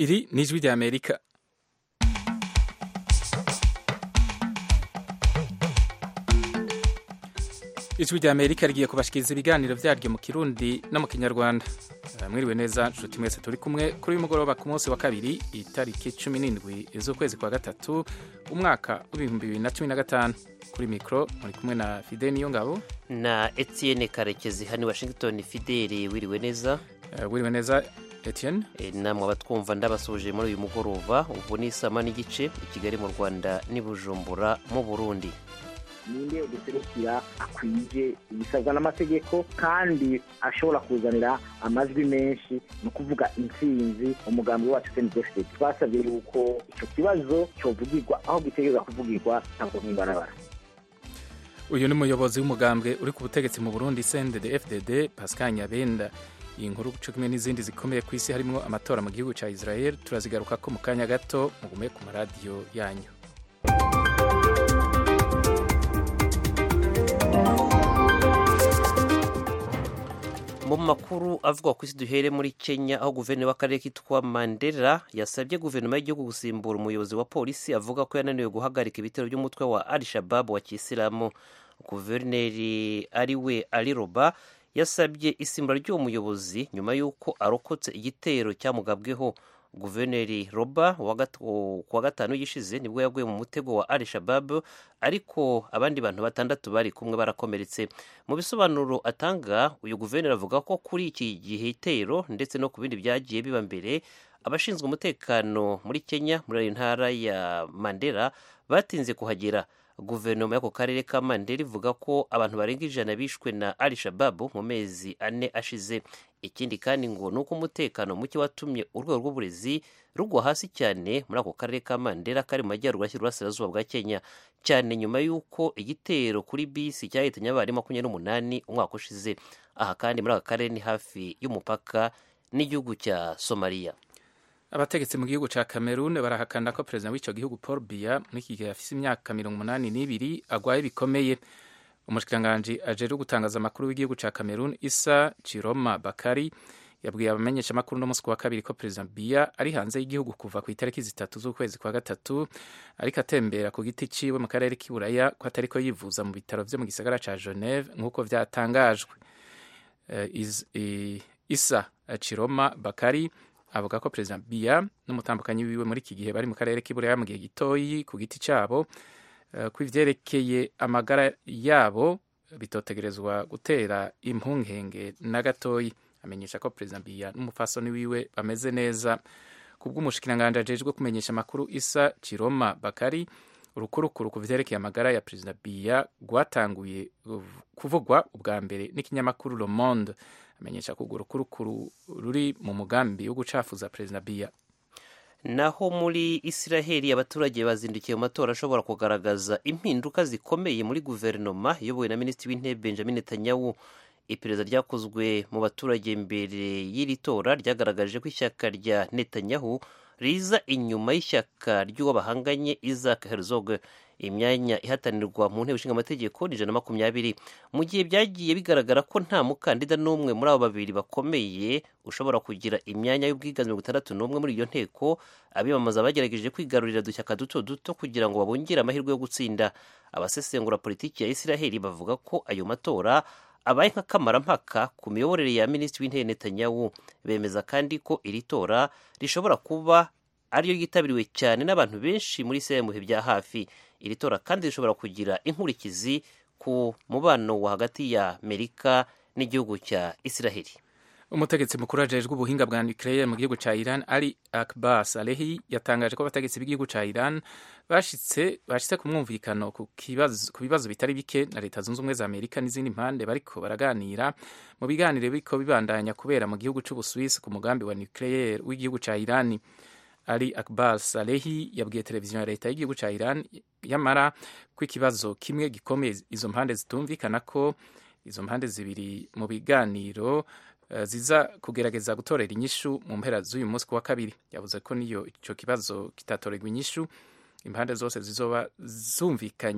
iri ni ijwi rya amerika ijwi rya amerika rigiye kubashikiriza ibiganiro vyaryo mu kirundi no mu kinyarwanda mwiriwe neza nshuti mwese turi kumwe kuri uyu mugoroba ku munsi wa kabiri itariki cumi n'indwi z'ukwezi kwa gatatu umwaka w'ibihumbi bibiri na cumi na gatanu kuri mikoro muri kumwe na fide niyo ngabo na etienne karekezi hano i washington fideli wiriwe neza uh, wiriwe neza etienne e, namwe abatwumva ndabasuje muri uyu mugoroba ubu ni isama n'igice i kigali mu rwanda n'i bujumbura mu burundi ninde uduserukira akwije ibisabwa n'amategeko kandi ashobora kuzanira amajwi menshi ni ukuvuga intsinzi umugambi wacu cndfd twasabye yuko icyo kibazo cyovugirwa aho gitegereza kuvugirwa ntabwo nk'imbarabara uyu ni umuyobozi w'umugambwe uri ku butegetsi mu burundi cndd fdd pascal nyabenda iyi nkuru cyo kimwe n'izindi zikomeye ku isi harimo amatora mu gihugu cya israel turazigaruka ko mu kanya gato mugume ku maradiyo yanyu mu makuru avugwa ku isi duhere muri kenya aho guverinoma w'akarere kitwa mandela yasabye guverinoma y'igihugu gusimbura umuyobozi wa polisi avuga ko yananiwe guhagarika ibitero by'umutwe wa al shabab wa kisilamu guverineri ari we ali roba yasabye isimbura ry'uwo muyobozi nyuma y'uko arokotse igitero cyamugabweho guverineri roba ku wa gatanu yishize nibwo yaguye mu mutego wa al shabab ariko abandi bantu batandatu bari kumwe barakomeretse mu bisobanuro atanga uyu guverineri avuga ko kuri iki gitero ndetse no ku bindi byagiye biba mbere abashinzwe umutekano muri kenya muri iyo ntara ya mandela batinze kuhagera guverinoma y'ako karere ka mandela ivuga ko abantu barenga ijana bishwe na al shabab mu mezi ane ashize ikindi kandi ngo ni uko umutekano muke watumye urwego rw'uburezi rugwa hasi cyane muri ako karere ka mandela kari mu majyaruguru ashyira uburasirazuba bwa kenya cyane nyuma y'uko igitero kuri bisi cyahitanye abarimu makumyabiri n'umunani umwaka ushize aha kandi muri aka karere ni hafi y'umupaka n'igihugu cya somaliya abategetsi mu gihugu cya cameroon barahakana ko perezida w'icyo gihugu paul biya muri iki gihe afise imyaka mirongo umunani n'ibiri agwaye bikomeye umushikiranganji ajejwe gutangaza amakuru w'igihugu cya cameroon isa chiroma bakari yabwiye abamenyesha amakuru no musi wa kabiri ko perezida biya ari hanze y'igihugu kuva ku itariki zitatu z'ukwezi kwa gatatu ariko atembera ku giti ciwe mu karere k'iburaya ko atariko yivuza mu bitaro vyo mu gisagara ca geneve nk'uko vyatangajwe uh, isa chiroma bakari avuga ko perezida biya n'umutambukanyi wiwe muri iki gihe bari mu karere k'iburaya mu gihe gitoyi ku giti cyabo ko ivyerekeye amagara yabo bitotegerezwa gutera impungenge na gatoyi amenyesha ko perezida biya n'umufasoni wiwe bameze neza kubw'umushikiranganji ajejwe kumenyesha amakuru isa kiroma bakari urukurukuru ku vyerekeye amagara ya perezida biya rwatanguye kuvugwa ubwa mbere n'ikinyamakuru le monde amenyesha ko urwo rukurukuru ruri mu mugambi wo gucafuza perezida biya naho muri isiraheli abaturage bazindukiye mu matora ashobora kugaragaza impinduka zikomeye muri guverinoma iyobowe na minisitiri w'intebe benjamin netanyahu iperereza ryakozwe mu baturage mbere y'iri tora ryagaragaje ko ishyaka rya netanyahu riza inyuma y'ishyaka ry'uwo bahanganye isaac herzog imyanya ihatanirwa mu nteko ishinga amategeko ni ijana na makumyabiri mu gihe byagiye bigaragara ko nta mukandida n'umwe muri abo babiri bakomeye ushobora kugira imyanya y'ubwiganze mirongo itandatu n'umwe muri iyo nteko abiyamamaza bagerageje kwigarurira udushyaka duto duto kugira ngo babongere amahirwe yo gutsinda abasesengura politiki ya isiraheli bavuga ko ayo matora abaye nk'akamarampaka ku miyoborere ya minisitiri w'intebe netanyahu bemeza kandi ko iri tora rishobora kuba ariyo yitabiriwe cyane n'abantu benshi muri israel mu bihe bya hafi iri tora kandi rishobora kugira inkurikizi ku mubano wa hagati ya amerika n'igihugu cya israheli umutegetsi mukuru ajejwe ubuhinga bwa nucleaire mu gihugu cya iran ali akbar salehi yatangaje ko abategetsi b'igihugu cya iran bashitse bashitse ku mwumvikano ku bibazo bitari bike na leta zunze ubumwe za amerika n'izindi mpande bariko baraganira mu biganiro biriko bibandanya kubera mu gihugu c'ubuswisi ku mugambi wa nucleaire w'igihugu cya irani ali akbar salehi yabwiye televiziyo ya leta y'igihugu cya iran yamara ko ikibazo kimwe gikomeye izo mpande zitumvikana ko izo mpande zibiri mu biganiro uh, ziza kugerageza gutorera inyishu mu mpera z'uyu munsi ku wa kabiri yavuze ko niyo ico kibazo kitatorerwa inyishu impande zose zizoba zumvikanye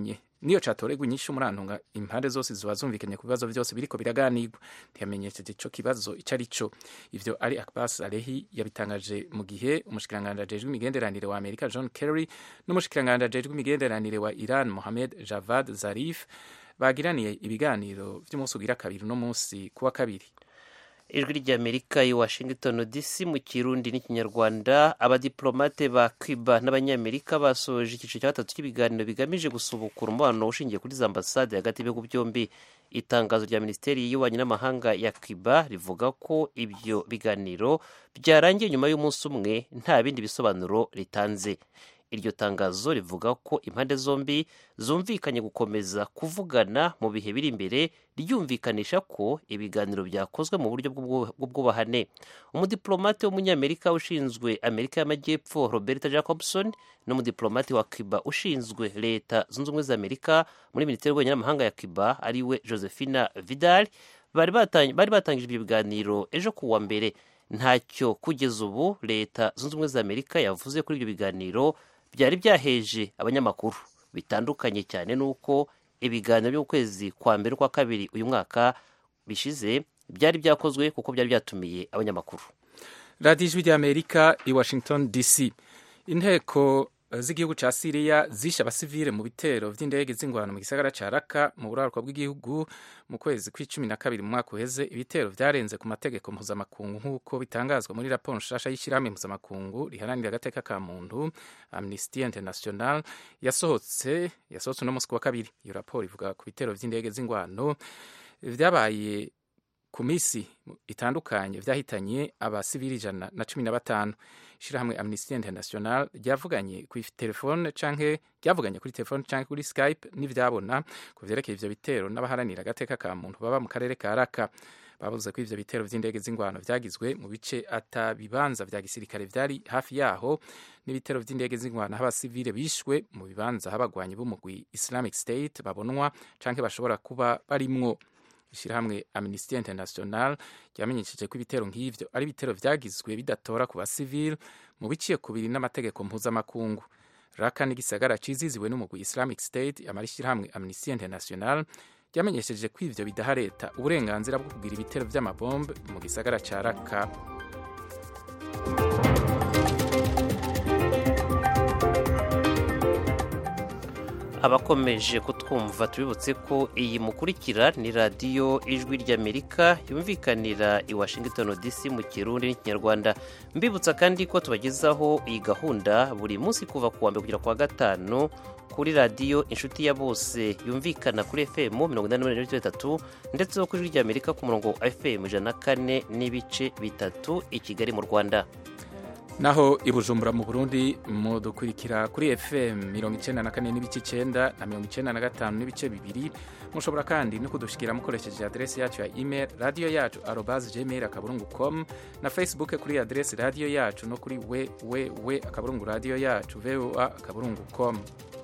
niyo catoregwa inyishu murantunga impande zose ziba zumvikanye ku bibazo byose biriko biraganirwa ntiyamenyesheje ico kibazo ico ari co ivyo ari Abbas Alehi yabitangaje mu gihe umushikiranganji ajejwe imigenderanire wa Amerika John Kerry n'umushikiranganji ajejwe imigenderanire wa Iran Mohamed Javad Zarif bagiraniye ibiganiro vy'umunsi ugira kabiri no munsi kuwa kabiri ijwi ry'amerika i washington dc mu kirundi n'ikinyarwanda abadiplomate ba cuba n'abanyamerika basoje icyiciro cya gatatu cy'ibiganiro bigamije gusubukura umubano ushingiye kuri za ambasade hagati y'ibihugu byombi itangazo rya minisiteri y'ububanyi n'amahanga ya cuba rivuga ko ibyo biganiro byarangiye nyuma y'umunsi umwe nta bindi bisobanuro ritanze iryo tangazo rivuga ko impande zombi zumvikanye gukomeza kuvugana mu bihe biri imbere ryumvikanisha ko ibiganiro byakozwe mu buryo bw'ubwubahane umudiplomate w'umunyamerika ushinzwe amerika y'amajyepfo roberta jacobson n'umudiplomate wa cuba ushinzwe leta zunze ubumwe za amerika muri minisiteri y'ububanyi n'amahanga ya cuba ariwe josephina vidal bari batangije ibyo biganiro ejo ku wa mbere ntacyo kugeza ubu leta zunze ubumwe za amerika yavuze kuri ibyo biganiro byari byaheje abanyamakuru bitandukanye cyane n'uko ibiganiro by'ukwezi kwa mbere kwa kabiri uyu mwaka bishize byari byakozwe kuko byari byatumiye abanyamakuru radiyo ijwi ry'amerika i washington dc inteko z'igihugu cya siriya zishe abasivile mu bitero by'indege z'ingwano mu gisagara cya raka mu buraruko bw'igihugu mu kwezi kw'icumi na kabiri mu mwaka uheze ibitero byarenze ku mategeko mpuzamakungu nk'uko bitangazwa muri raporo nshasha y'ishyirahamwe mpuzamakungu riharanira agateka ka muntu amnesty international yasohotse yasohotse uno munsi ku wa kabiri iyo raporo ivuga ku bitero by'indege z'ingwano byabaye ku minsi itandukanye byahitanye abasivili ijana na cumi na batanu ishyirahamwe amnesty international ryavuganye kuri telefone canke ryavuganye kuri telefone canke kuri skype n'ivyabona ku vyerekeye ivyo bitero n'abaharanira agateka ka muntu baba mu karere ka raka bavuze ko ivyo bitero vy'indege z'ingwano vyagizwe mu bice ata bibanza vya gisirikare vyari hafi yaho n'ibitero vy'indege z'ingwano aho abasivile bishwe mu bibanza aho abagwanyi b'umugwi islamic state babonwa canke bashobora kuba barimwo ishyirahamwe amnesty international ryamenyesheje ko ibitero nk'ivyo ari ibitero vyagizwe bidatora ku basivile mu biciye kubiri n'amategeko mpuzamakungu raka n'igisagara ciziziwe n'umugwi islamic state amara ishyirahamwe amnesty international ryamenyesheje ko ivyo bidaha leta uburenganzira bwo kugira ibitero vy'amabombe mu gisagara ca raka abakomeje kutwumva tubibutse ko iyi mukurikira ni radiyo ijwi ry'amerika yumvikanira i washington dc mu kirundi n'ikinyarwanda mbibutsa kandi ko tubagezaho iyi gahunda buri munsi kuva ku wa mbere kugera ku wa gatanu kuri radiyo inshuti ya bose yumvikana kuri fm mirongo inani n'umunani n'ibice bitatu ndetse no ku ijwi ry'amerika ku murongo wa fm ijana na kane n'ibice bitatu i kigali mu rwanda naho i bujumbura mu burundi mudukurikira kuri fm mirongo icenda na kane n'ibice icenda na mirongo icenda na gatanu n'ibice bibiri mushobora kandi no kudushikira mukoresheje adresi yacu ya email radiyo yacu arobas gmail akaburungu com na facebook kuri adresi radiyo yacu no kuri www akaburungu radiyo yacu voa akaburungu com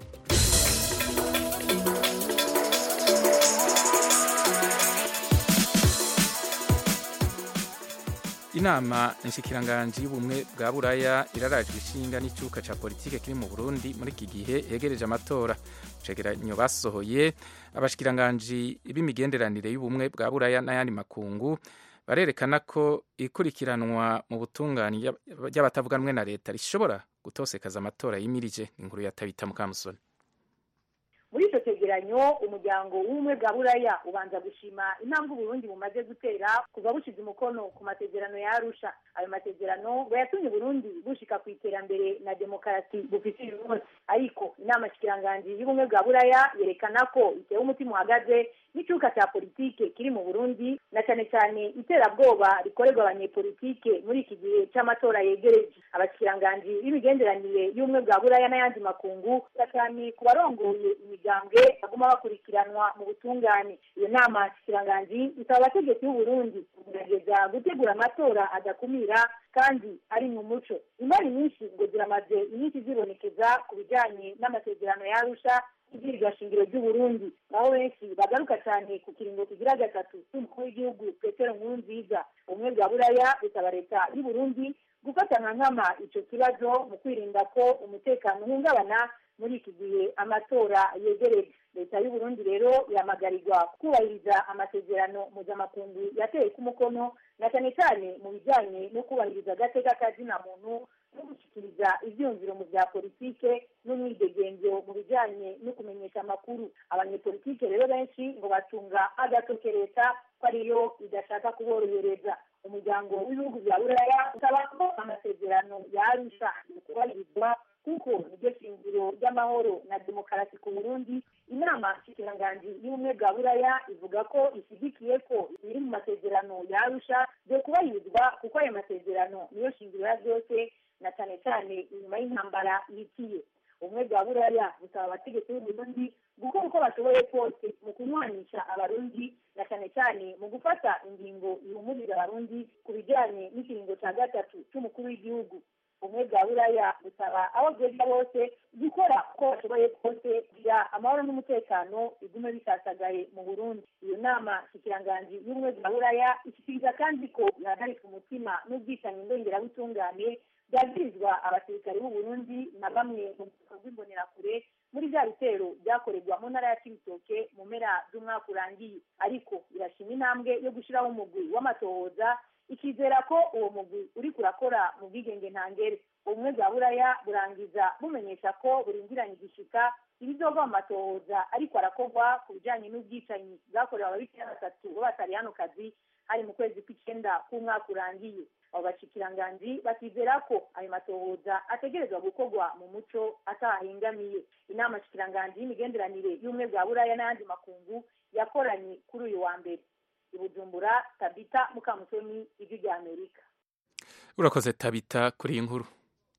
inama nshikiranganji y'ubumwe bwa buraya irarajwe ishinga n'icyuka cya politike kiri mu burundi muri iki gihe yegereje amatora cegeranyo basohoye abashikiranganji b'imigenderanire y'ubumwe bwa buraya n'ayandi makungu barerekana ko ikurikiranwa mu butungane ry'abatavuganwe na leta rishobora gutosekaza amatora yimirije inkuru ya tabita mukamusoni muri icyo cyegeranyo umuryango w'ubumwe bwa buraya ubanza gushima intambwe uburundi bumaze gutera kuva bushyize umukono ku masezerano ya arusha ayo masezerano ngo yatumye uburundi bushika ku iterambere na demokarasi bufite uyu munsi ariko inama shikiranganji y'ubumwe bwa buraya yerekana ko itewe umutima uhagaze n'icyuka cya politike kiri mu burundi na cyane cyane iterabwoba rikorerwa abanyepolitike muri iki gihe cy'amatora yegereje abashikiranganji b'imigenderanire y'ubumwe bwa buraya n'ayandi makungu cyane ku barongoye imigambwe baguma bakurikiranwa mu butungane iyo nama shikiranganji isaba abategetsi b'uburundi kugerageza gutegura amatora adakumira kandi ari mu muco imari nyinshi ngo ziramaze inyinshi zibonekeza ku bijyanye n'amasezerano ya arusha ibwirizwa shingiro ry'uburundi naho benshi bagaruka cyane ku kiringo kigira gatatu cy'umukuru w'igihugu petero nkurunziza ubumwe bwa buraya busaba leta y'uburundi gufata nka nkama icyo kibazo mu kwirinda ko umutekano uhungabana muri iki gihe amatora yegereje leta y'uburundi rero iramagarirwa kubahiriza amasezerano mpuzamakungu yateye ku mukono na cyane cyane mu bijyanye no kubahiriza agateka kazina muntu no gushyikiriza ibyumviro mu bya politike n'umwidegenzo mu bijyanye no kumenyesha amakuru abanyepolitike rero benshi ngo batunga agatoke leta ko ariyo idashaka kuborohereza umuryango w'ibihugu bya buraya usaba ko amasezerano yarusha kubahirizwa kuko niryo shingiro ry'amahoro na demokarasi ku burundi inama nshikiranganji y'ubumwe bwa buraya ivuga ko ishyigikiye ko ibiri mu masezerano yarusha byo kubahirizwa kuko ayo masezerano niyo shingiro ya byose na cyane cyane inyuma y'intambara yitiye ubumwe bwa buraya busaba abategetsi b'uburundi gukora uko bashoboye kose mu kunywanisha abarundi na cyane cyane mu gufata ingingo ihumuriza abarundi ku bijyanye n'ikiringo cya gatatu cy'umukuru w'igihugu ubumwe bwa buraya busaba abo bwega bose gukora uko bashoboye kose kugira amahoro n'umutekano bigume bisasagaye mu burundi iyo nama ikiranganji y'ubumwe bwa buraya ishyikiriza kandi ko ihagarika umutima n'ubwicanyi ndongerabutungane byagirizwa abasirikare b'u Burundi na bamwe mu bwoko bw'imbonerakure muri bya bitero byakorerwa mu ntara ya Cibitoke mu mpera z'umwaka urangiye ariko irashima intambwe yo gushyiraho umugwi w'amatohoza ikizera ko uwo mugwi uri kurakora mu bwigenge ntangere ubumwe bwa buraya burangiza bumenyesha ko burindiranye igishika ibizova mu matohoza ariko arakorwa ku bijyanye n'ubwicanyi bwakorewe ababikira batatu b'abatariyanokazi hari mu kwezi kw'icyenda k'umwaka urangiye abo bashikiranganji bakizera ko ayo matohoza ategerezwa gukorwa mu muco atahengamiye inama shikiranganji y'imigenderanire y'ubumwe bwa buraya n'ayandi makungu yakoranye kuri uyu wa mbere i bujumbura tabita mukamusoni ijwi rya amerika urakoze tabita kuri iyi nkuru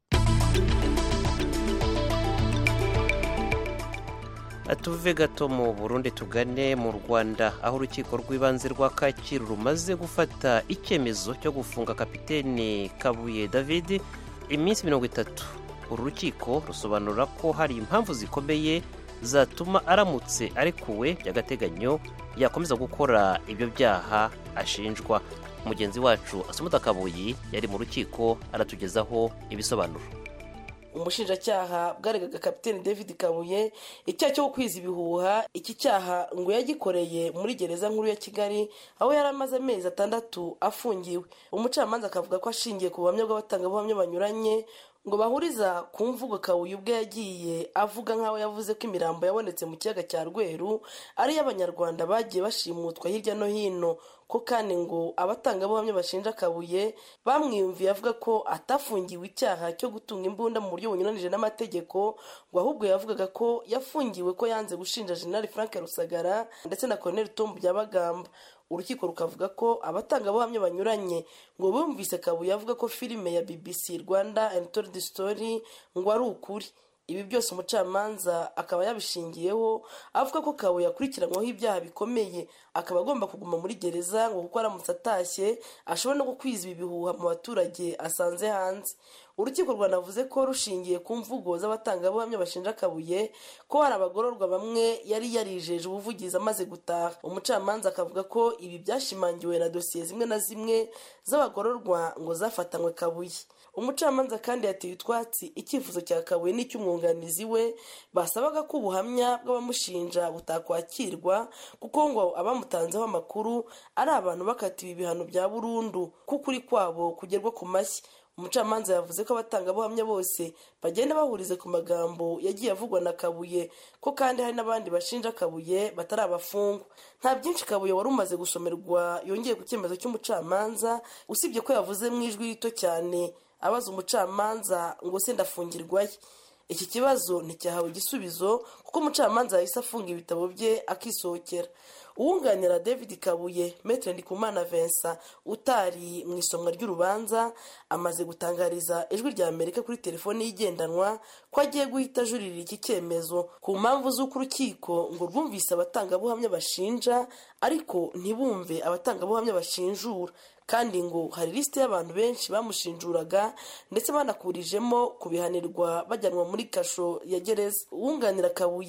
tuve gato mu burundi tugane mu rwanda aho urukiko rw'ibanze rwa kacyiru rumaze gufata icyemezo cyo gufunga kapitene kabuye david iminsi mirongo itatu uru rukiko rusobanura ko hari impamvu zikomeye zatuma aramutse arekuwe by'agateganyo yakomeza gukora ibyo byaha ashinjwa mugenzi wacu asumuta kabuyi yari mu rukiko aratugezaho ibisobanuro umushinjacyaha bwaregaga kapitene david kabuye icyaha cyo gukwiza ibihuha iki cyaha ngo yagikoreye muri gereza nkuru ya kigali aho yari amaze amezi atandatu afungiwe umucamanza akavuga ko ashingiye ku buhamya bw'abatangabuhamya banyuranye ngo bahuriza ku mvugo kabuye ubwe yagiye avuga nk'aho yavuze ko imirambo yabonetse mu kiyaga cya rweru ari iy'abanyarwanda bagiye bashimutwa hirya no hino ko kandi ngo abatangabuhamya bashinja kabuye bamwiyumviye avuga ko atafungiwe icyaha cyo gutunga imbunda mu buryo bunyuranije n'amategeko ngo ahubwo yavugaga ko yafungiwe ko yanze gushinja jenerali frank rusagara ndetse na colonel tom byabagamba urukiko rukavuga ko abatangabuhamya banyuranye ngo bumvise kabuye avuga ko filime ya bbc rwanda and told story ngo ari ukuri ibi byose umucamanza akaba yabishingiyeho avuga ko kabuye akurikiranyweho ibyaha bikomeye akaba agomba kuguma muri gereza ngo kuko aramutse atashye ashobora no gukwiza ibi bihuha mu baturage asanze hanze urukiko rwanavuze ko rushingiye ku mvugo z'abatangabuhamya bashinja kabuye ko hari abagororwa bamwe yari yarijeje ubuvugizi amaze gutaha umucamanza akavuga ko ibi byashimangiwe na dosiye zimwe na zimwe z'abagororwa ngo zafatanywe kabuye umucamanza kandi yateye utwatsi icyifuzo cya kabuye n'icy'umwunganizi we basabaga ko ubuhamya bw'abamushinja butakwakirwa kuko ngo abamutanzeho amakuru ari abantu bakatiwe ibihano bya burundu k'ukuri kwabo kugerwa ku mashyi umucamanza yavuze ko abatangabuhamya bose bagenda bahuriza ku magambo yagiye avugwa na kabuye ko kandi hari n'abandi bashinja kabuye batari abafungwa nta byinshi kabuye wari umaze gusomerwa yongeye ku cyemezo cy'umucamanza usibye ko yavuze mu ijwi rito cyane abaza umucamanza ngo se ndafungirwaye iki kibazo nticyahawe igisubizo kuko umucamanza yahise afunga ibitabo bye akisohokera uwunganira david kabuye metre ndikumana vincent utari mu isomwa ry'urubanza amaze gutangariza ijwi rya amerika kuri telefoni y'igendanwa ko agiye guhita ajuririra iki cyemezo ku mpamvu z'uko urukiko ngo rwumvise abatangabuhamya bashinja ariko ntibumve abatangabuhamya bashinjura kandi ngo hari lisite y'abantu benshi bamushinjuraga ndetse banakurijemo kubihanirwa bajyanwa muri kasho ya gereza uwunganira kabuye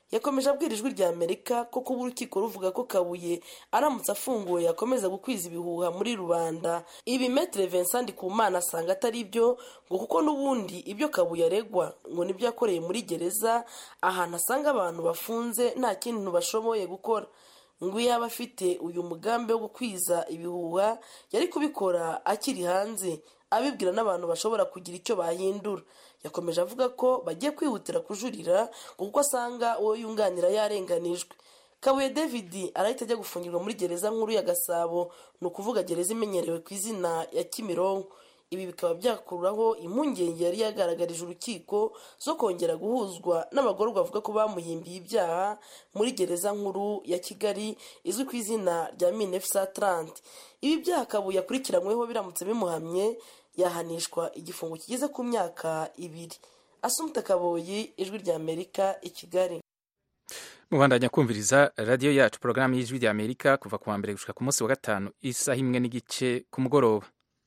yakomeje abwira ijwi rya amerika ko kuba urukiko ruvuga ko kabuye aramutse afunguwe yakomeza gukwiza ibihuha muri rubanda ibi metere vincent kumana asanga atari byo ngo kuko n'ubundi ibyo kabuye aregwa ngo nibyo yakoreye muri gereza ahantu asanga abantu bafunze nta kintu bashoboye gukora ngo iyo yaba afite uyu mugambi wo gukwiza ibihuha yari kubikora akiri hanze abibwira n'abantu bashobora kugira icyo bahindura yakomeje avuga ko bagiye kwihutira kujurira ngo kuko asanga uwo yunganira yarenganijwe kabuye david arahita ajya gufungirwa muri gereza nkuru ya gasabo ni ukuvuga gereza imenyerewe ku izina ya kimironko ibi bikaba byakuraho impungenge yari yagaragarije urukiko zo kongera guhuzwa n'abagororwa bavuga ko bamuhimbiye ibyaha muri gereza nkuru ya kigali izwi ku izina rya minefsa trante ibi byaha kabuye akurikiranyweho biramutse bimuhamye yahanishwa igifungo kigeze ku myaka ibiri asumta kaboyi ijwi rya amerika i kigali mubandanya kumviriza radiyo yacu porogaramu y'ijwi rya amerika kuva ku wa mbere gushika ku munsi wa gatanu isaha imwe n'igice ku mugoroba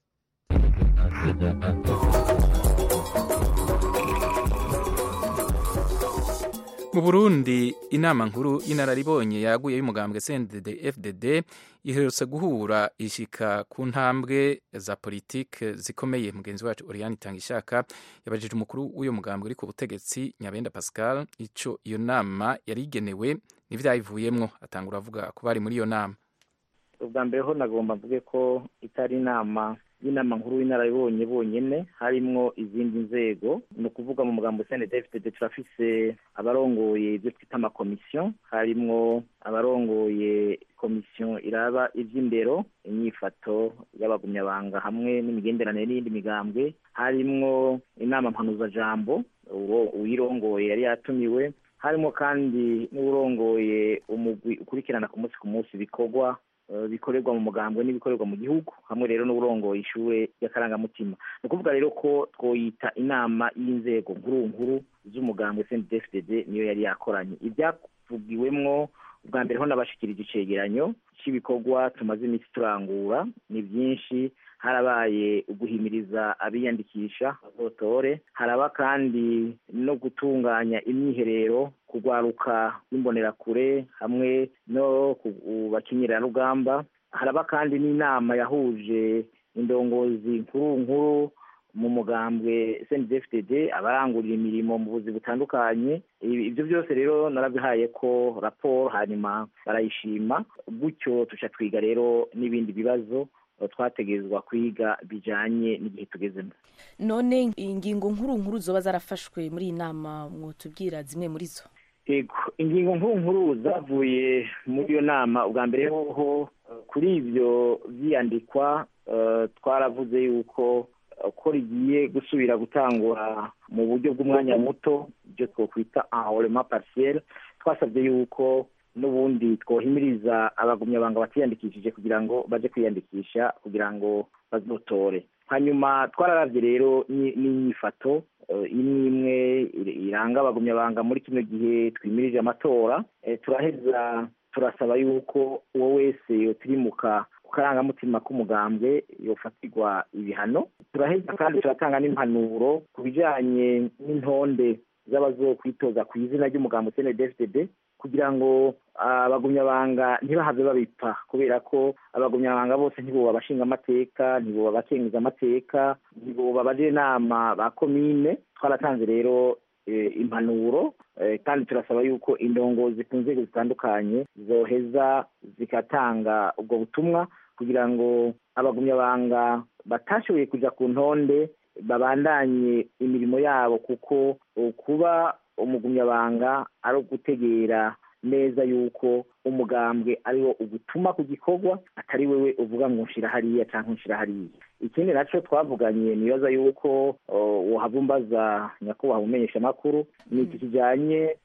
mu burundi inama nkuru y'inararibonye yaguye y'umugambwe cndd fdd iherutse guhura ishika ku ntambwe za politike zikomeye mugenzi wacu oriane itangishaka yabajije umukuru w'uyo mugambwe uri ku butegetsi nyabenda pascal ico iyo nama yari igenewe n'ivyayivuyemwo atangura avuga ko bari muri iyo nama ubwa mbere ho nagomba mvuge ko itari inama y'inama nkuru y'inararibonye bonyene harimwo izindi nzego ni ukuvuga mu mugambo cndfdd turafise abarongoye ibyo twita amakomisiyo harimwo abarongoye komisiyo iraba ivy'indero inyifato y'abagumyabanga hamwe n'imigenderanire n'iyindi migambwe harimwo inama mpanuzajambo uyirongoye yari yatumiwe harimo kandi n'urongoye umugwi ukurikirana ku munsi ku munsi ibikorwa bikorerwa mu mugambwe n'ibikorerwa mu gihugu hamwe rero n'uburongoye ishure ry'akarangamutima ni ukuvuga rero ko twoyita inama y'inzego nkuru nkuru z'umugambwe cndfdd niyo yari yakoranye ibyavugiwemwo ubwa mbere ho nabashikirije icegeranyo cy'ibikorwa tumaze iminsi turangura ni byinshi harabaye uguhimiriza abiyandikisha bazotore haraba kandi no gutunganya imyiherero kugwaruka n'imbonerakure hamwe no bakinyirarugamba haraba kandi n'inama yahuje indongozi nkuru nkuru mu mugambwe cndfdd abarangurira imirimo mu buzi butandukanye ibyo byose rero narabihaye ko raporo hanyuma barayishima gutyo tuca twiga rero n'ibindi bibazo twategerezwa kwiga bijanye n'igihe tugezemo none ingingo nkuru nkuru zoba zarafashwe muri iyi nama mwotubwira zimwe muri zo ego ingingo nkuru nkuru zavuye muri iyo nama ubwa mbere hoho kuri ibyo byiyandikwa twaravuze yuko ko rigiye gusubira gutangura mu buryo bw'umwanya muto ibyo twakwita enrollement partiel twasabye yuko n'ubundi twohimiriza abagumyabanga batiyandikishije kugira ngo baje kwiyandikisha kugira ngo bazotore hanyuma twararavye rero n'inyifato imwe imwe iranga abagumyabanga muri kino gihe twimirije amatora turaheza turasaba yuko uwo wese yotirimuka karangamutima k'umugambwe yofatirwa ibihano turaheza kandi turatanga n'impanuro ku bijanye n'intonde z'abazokwitoza ku izina ry'umugambo cndfdd kugira ngo abagumyabanga ntibahave babipfa kubera ko abagumyabanga bose ntiboba abashinga amateka ntiboba abakenguza amateka ntiboba abajenama ba komine twaratanze rero impanuro kandi turasaba yuko indongozi ku nzego zitandukanye zoheza zigatanga ubwo butumwa kugira ngo abagumyabanga batashoboye kuja ku ntonde babandanye imirimo yabo kuko kuba umugumyabanga ari ugutegera neza yuko umugambwe ariwo ugutuma ku gikorwa atari wewe uvuga ngo nshira hariya cyangwa nshira hariya ikindi nacyo twavuganye nibaza yuko wohavumbaza nyakubahwa umenyesha amakuru ni iki kijyanye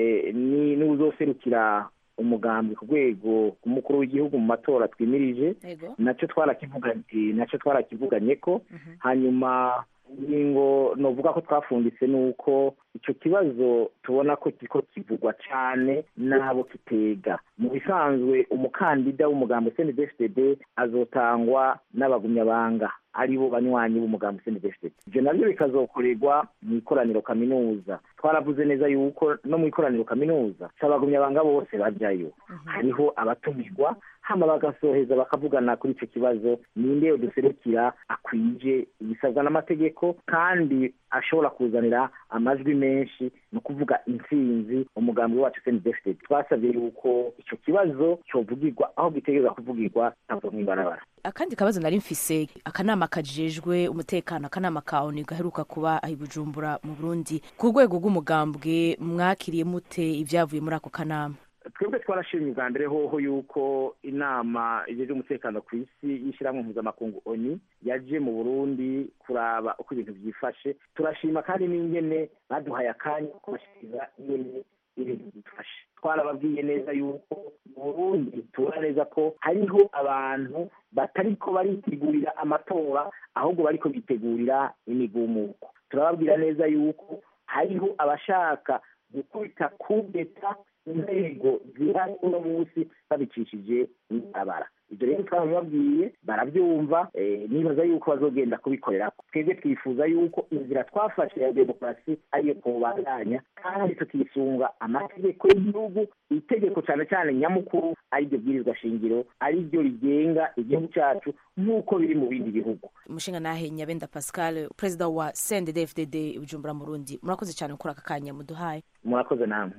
n'uzoserukira umugambwe ku rwego rw'umukuru w'igihugu mu matora twimirije nacyo twarakivuganye nacyo twarakivuganye ko hanyuma ingingo novuga ko twafunditse ni uko icyo kibazo tubona ko kiriko kivugwa cyane n'abo kitega mu bisanzwe umukandida w'umugambi cndfdd azotangwa n'abagumyabanga ari bo banywanyi b'umugambi cndfdd ibyo nabyo bikazokorerwa mu ikoraniro kaminuza twaravuze neza yuko no mu ikoraniro kaminuza si abagumyabanga bose bajyayo hariho abatumirwa hama bagasoheza bakavugana kuri icyo kibazo ninde duserukira akwije ibisabwa n'amategeko kandi ashobora kuzanira amajwi menshi ni ukuvuga intsinzi umugambi wacu cndfd twasabye yuko icyo kibazo cyovugirwa aho gitegereza kuvugirwa ntabwo mw'ibarabara akandi kabazo nari mfise akanama kajejwe umutekano akanama ka onu gaheruka kuba ahi bujumbura mu burundi ku rwego rw'umugambwe mwakiriye mute ibyavuye muri ako kanama twebwe twarashimye ubwa mbere hoho yuko inama ijejwe umutekano ku isi y'ishyirahamwe mpuzamakungu oni yaje mu burundi kuraba uko ibintu byifashe turashima kandi n'ingene baduhaye akanya ko kubashikiriza ingene ibintu byifashe twarababwiye neza yuko mu burundi tubona neza ko hariho abantu batariko baritegurira amatora ahubwo bariko bitegurira imigumuko turababwira neza yuko hariho abashaka gukubita kubeta inzego zihari uno munsi babicishije ibarabara ibyo rero twabibabwiye barabyumva nibaza yuko bazogenda kubikorera twebwe twifuza yuko inzira twafashe ya demokarasi ariyo kubandanya kandi tukisunga amategeko y'igihugu itegeko cyane cyane nyamukuru ariryo bwirizwa shingiro ariryo rigenga igihugu cyacu nk'uko biri mu bindi bihugu umushinga nahe nyabenda pascal perezida wa cnddfdd bujumbura mu rundi murakoze cyane gukora aka kanya muduhaye murakoze namwe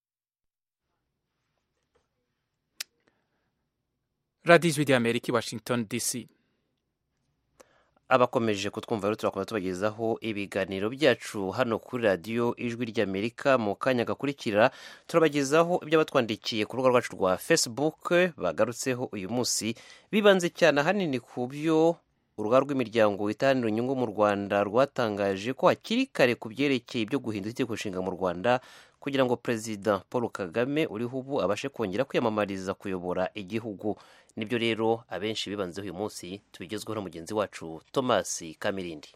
radiyo ijwi ry'amerika i washington dc abakomeje kutwumva rero turakomeza tubagezaho ibiganiro byacu hano kuri radiyo ijwi ry'amerika mu kanya gakurikira turabagezaho ibyo batwandikiye ku rubuga rwacu rwa facebook bagarutseho uyu munsi bibanze cyane ahanini ku byo urugaga rw'imiryango itahanira inyungu mu rwanda rwatangaje ko hakiri kare ku byerekeye ibyo guhindura itegeko nshinga mu rwanda kugira ngo perezida paul kagame uriho ubu abashe kongera kwiyamamariza kuyobora igihugu nibyo rero abenshi bibanzeho uyu munsi tubigezweho na mugenzi wacu thomas kamirindi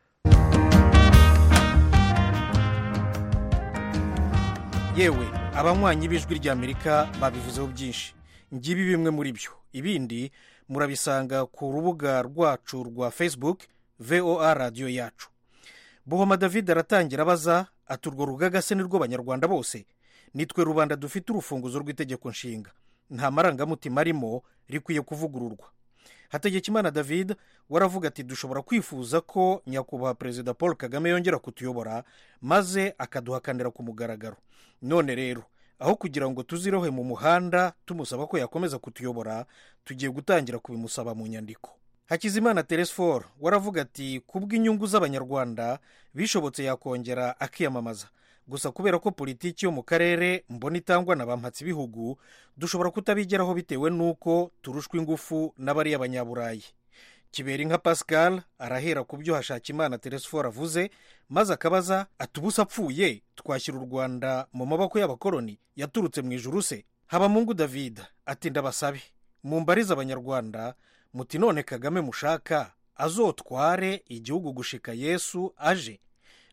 yewe abanywanyi b'ijwi ry'amerika babivuzeho byinshi ngibi bimwe muri byo ibindi murabisanga ku rubuga rwacu rwa facebook voa radiyo yacu buhoma david aratangira abaza ati urwo rugaga se ni rw'abanyarwanda bose nitwe rubanda dufite urufunguzo rw'itegeko nshinga nta marangamutima arimo rikwiye kuvugururwa hategekimana david waravuga ati dushobora kwifuza ko nyakubahwa perezida paul kagame yongera kutuyobora maze akaduhakanira ku mugaragaro none rero aho kugira ngo tuzirohe mu muhanda tumusaba ko yakomeza kutuyobora tugiye gutangira kubimusaba mu nyandiko hakizimana teresfor waravuga ati kubw'inyungu z'abanyarwanda bishobotse yakongera akiyamamaza gusa kubera ko politiki yo mu karere mbona itangwa na bampatsi ibihugu dushobora kutabigeraho bitewe n'uko turushwa ingufu n'abariya banyaburayi kibera inka pascal arahera ku byo hashakimana teresfor avuze maze akabaza ati ubusa apfuye twashyira u rwanda mu maboko y'abakoloni yaturutse mu ijuru se habamungu david ati ndabasabe mumbarize abanyarwanda muti none kagame mushaka azotware igihugu gushika yesu aje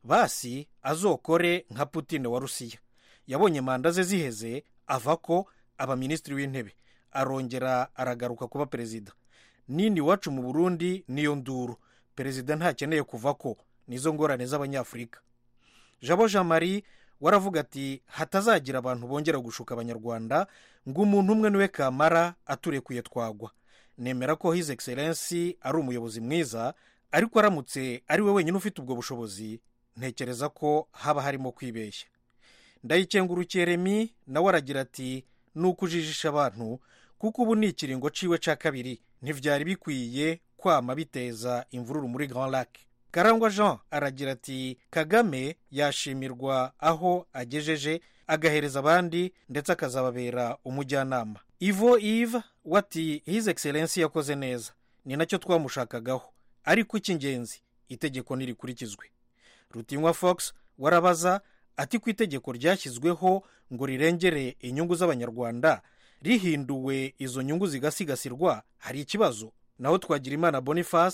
basi azokore nka putine wa rusiya yabonye manda ze ziheze ava ko aba minisitiri w'intebe arongera aragaruka kuba perezida nini iwacu mu burundi niyo nduru perezida ntakeneye kuva ko nizo ngorane z'abanyafurika jabo jean marie waravuga ati hatazagira abantu bongera gushuka abanyarwanda ngo umuntu umwe niwe kamara aturekuye twagwa nemera ko his excellence ari umuyobozi mwiza ariko aramutse ari we wenyine ufite ubwo bushobozi ntekereza ko haba harimo kwibeshya ndayikengurukiye remi nawe aragira ati ni ukujijisha abantu kuko ubu ni ikiringo ciwe cya kabiri ntibyari bikwiye kwama biteza imvururu muri grand lac karangwa jean aragira ati kagame yashimirwa aho agejeje agahereza abandi ndetse akazababera umujyanama ivo ive wati his excellence yakoze neza ni nacyo twamushakagaho ariko icy'ingenzi itegeko ntirikurikizwe rutinywa fox warabaza ati ku itegeko ryashyizweho ngo rirengere inyungu z'abanyarwanda rihinduwe izo nyungu zigasigasirwa hari ikibazo naho twagira imana boniface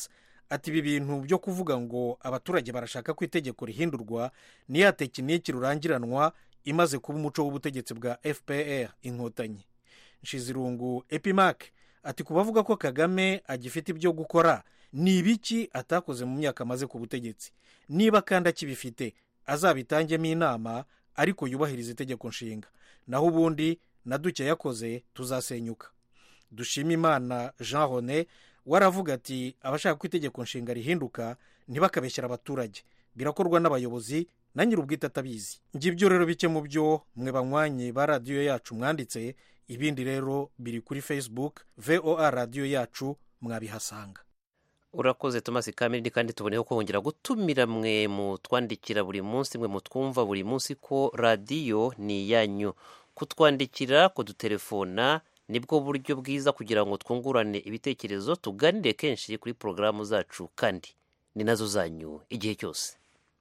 ati ibi bintu byo kuvuga ngo abaturage barashaka ko itegeko rihindurwa ni ya tekiniki rurangiranwa imaze kuba umuco w'ubutegetsi bwa fpr inkotanyi nshizirungu epimac ati ku bavuga ko kagame agifite ibyo gukora ni ibiki atakoze mu myaka amaze ku butegetsi niba kandi akibifite azabitangemo inama ariko yubahiriza itegeko nshinga naho ubundi na duke yakoze tuzasenyuka dushima imana jean rone waravuga ati abashaka ko itegeko nshinga rihinduka ntibakabeshyira abaturage birakorwa n'abayobozi na nyir'ubwite atabizi ngibyo rero bike mu byo mwe banywanyi ba radiyo yacu mwanditse ibindi rero biri kuri facebook voa radiyo yacu mwabihasanga urakoze thomas kamiri kandi tuboneyeho kongera gutumira mwe mutwandikira buri munsi mwe mutwumva buri munsi ko radiyo ni iyanyu kutwandikira kudutelefona nibwo buryo bwiza kugira ngo twungurane ibitekerezo tuganire kenshi kuri porogaramu zacu kandi ni nazo zanyu igihe cyose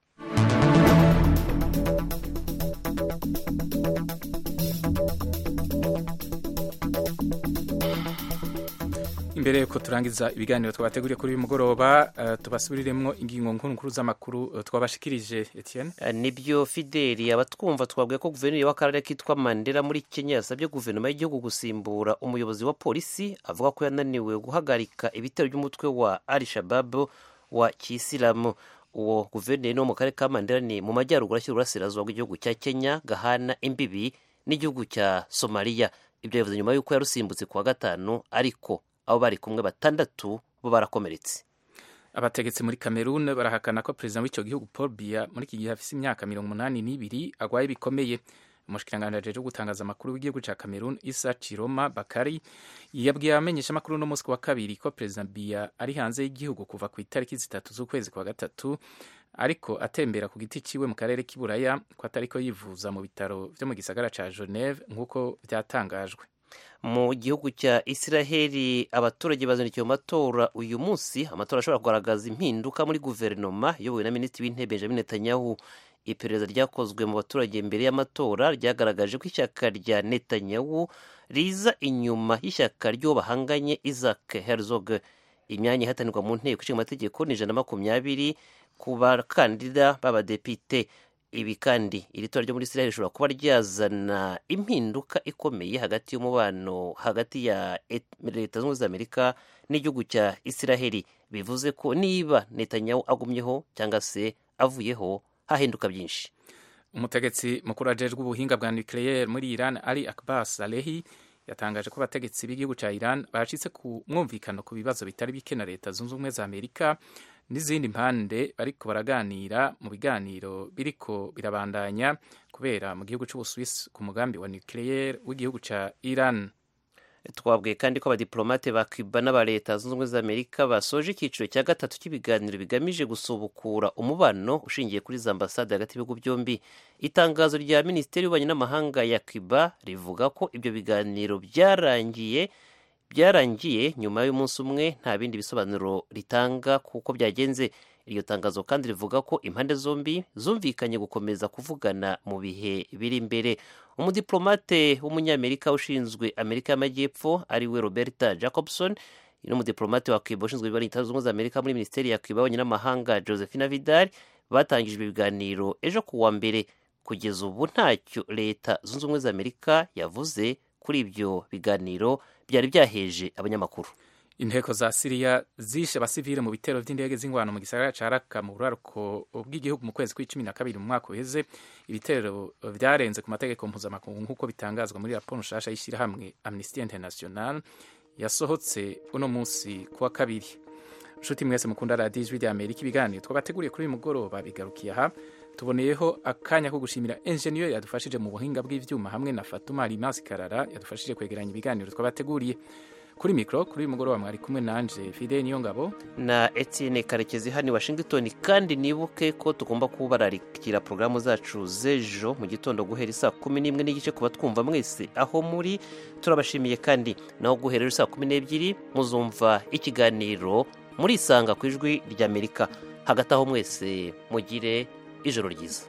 imbere yuko turangiza ibiganiro twabateguriye kuri uyu mugoroba uh, tubasubiriremo ingingo nkuru nkuru z'amakuru uh, twabashikirije Etienne Uh, nibyo fideli abatwumva twabwiye ko guverineri w'akarere kitwa mandela muri kenya yasabye guverinoma y'igihugu gusimbura umuyobozi wa polisi avuga ko yananiwe guhagarika ibitero by'umutwe wa al shababu wa kisilamu uwo guverineri wo mu karere ka mandela ni mu majyaruguru ashyira uburasirazuba bw'igihugu cya kenya gahana imbibi n'igihugu cya somaliya ibyo yavuze nyuma y'uko yarusimbutse ku wa gatanu ariko abo bari kumwe batandatu bo barakomeretse abategetsi muri cameroon barahakana ko perezida w'icyo gihugu paul biya muri iki gihe afise imyaka mirongo umunani n'ibiri agwaye bikomeye umushikiranganji ajejwe gutangaza amakuru w'igihugu ca cameroon isa chiroma bakari yabwiye abamenyesha amakuru no munsi wa kabiri ko perezida biya ari hanze y'igihugu kuva ku itariki zitatu z'ukwezi kwa gatatu ariko atembera ku giti ciwe mu karere k'iburaya ko atariko yivuza mu bitaro vyo mu gisagara ca geneve nk'uko vyatangajwe mu gihugu cya israheli abaturage bazindukiye mu matora uyu munsi amatora ashobora kugaragaza impinduka muri guverinoma iyobowe na minisitiri w'intebe benjamin netanyahu iperereza ryakozwe mu baturage mbere y'amatora ryagaragaje ko ishyaka rya netanyahu riza inyuma y'ishyaka ry'uwo bahanganye isaac herzog imyanya ihatanirwa mu nteko ishinga amategeko ni ijana na makumyabiri ku bakandida b'abadepite ibi kandi iri tora ryo muri israel rishobora kuba ryazana impinduka ikomeye hagati y'umubano hagati ya Et- leta zunze ubumwe za amerika n'igihugu cya israheli bivuze ko niba netanyahu agumyeho cyangwa se avuyeho hahinduka byinshi umutegetsi mukuru ajejwe ubuhinga bwa nucleaire muri iran ali akbar salehi yatangaje ko abategetsi b'igihugu cya iran bacitse ku mwumvikano ku bibazo bitari bike na leta zunze ubumwe za amerika n'izindi mpande bariko baraganira mu biganiro biriko birabandanya kubera mu gihugu c'ubusuwisi ku mugambi wa nucleaire w'igihugu ca iran twabwiye kandi ko abadiplomate ba cuba n'aba leta zunze ubumwe za amerika basoje icyiciro cya gatatu cy'ibiganiro bigamije gusubukura umubano ushingiye kuri za ambasade hagati y'ibihugu byombi itangazo rya minisiteri y'ububanyi n'amahanga ya cuba rivuga ko ibyo biganiro byarangiye byarangiye nyuma y'umunsi umwe nta bindi bisobanuro ritanga kuko byagenze iryo tangazo kandi rivuga ko impande zombi zumvikanye gukomeza kuvugana mu bihe biri imbere umudiplomate w'umunyamerika ushinzwe amerika y'amajyepfo ari we roberta jacobson n'umudiplomate wa cuba ushinzwe ibibazo leta zunze ubumwe za amerika muri minisiteri ya cuba y'ububanyi n'amahanga josephine vidal batangije ibi biganiro ejo ku wa mbere kugeza ubu ntacyo leta zunze ubumwe za amerika yavuze kuri ibyo biganiro byari byaheje abanyamakuru inteko za siriya zishe abasivile mu bitero vy'indege z'ingwano mu gisagara ca raka mu buraruko bw'igihugu mu kwezi kw'icumi na kabiri mu mwaka uheze ibitero vyarenze ku mategeko mpuzamakungu nk'uko bitangazwa muri raporo nshasha y'ishirahamwe amnesty international yasohotse uno munsi kuwa kabiri nshuti mwese mukunda radiyo ijwi rya amerika ibiganiro twabateguriye kuri uyu mugoroba bigarukiye aha tuboneyeho akanya ko gushimira enjeniyeri yadufashije mu buhinga bw'ivyuma hamwe na fatuma rimasi karara yadufashije kwegeranya ibiganiro twabateguriye kuri mikoro kuri uyu mugoroba mwari kumwe nanje fide niyo ngabo na etienne karekezi hano i washington kandi nibuke ko tugomba kubararikira porogaramu zacu z'ejo mu gitondo guhera isaa kumi n'imwe n'igice kuba twumva mwese aho muri turabashimiye kandi naho guhera saa kumi n'ebyiri muzumva ikiganiro murisanga ku ijwi ry'amerika hagati aho mwese mugire ijoro ryiza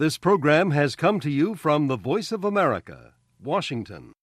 This program has come to you from the Voice of America, Washington.